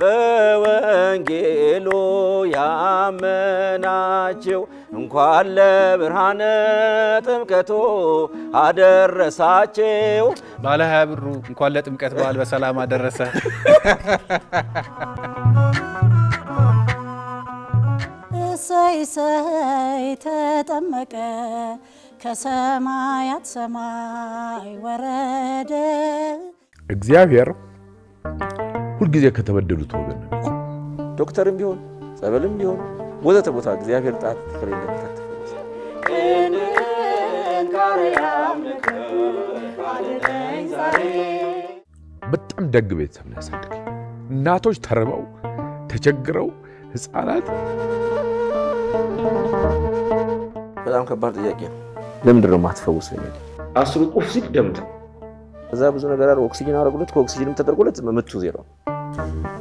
በወንጌሉ ያመናችሁ እንኳን ለብርሃነ ጥምቀቱ አደረሳችሁ። ባለ ሀያ ብሩ እንኳን ለጥምቀት በዓል በሰላም አደረሰ። እሰይ እሰይ ተጠመቀ ከሰማያት ሰማይ ወረደ። እግዚአብሔር ሁልጊዜ ከተበደሉት ወገን ነው የሚቆም። ዶክተርም ቢሆን ጸበልም ቢሆን ወዘተ ቦታ እግዚአብሔር ጣት ከሌለበት አትፈወስ። በጣም ደግ ቤተሰብ ነው ያሳደገኝ። እናቶች ተርበው ተቸግረው ህፃናት በጣም ከባድ ጥያቄ ነው። ለምንድን ነው የማትፈውስ የሚል አስሩ ቁፍ ሲል ደምት እዛ ብዙ ነገር አለ። ኦክሲጅን አረጉለት ከኦክሲጅንም ተደርጎለት ምቱ ዜሮ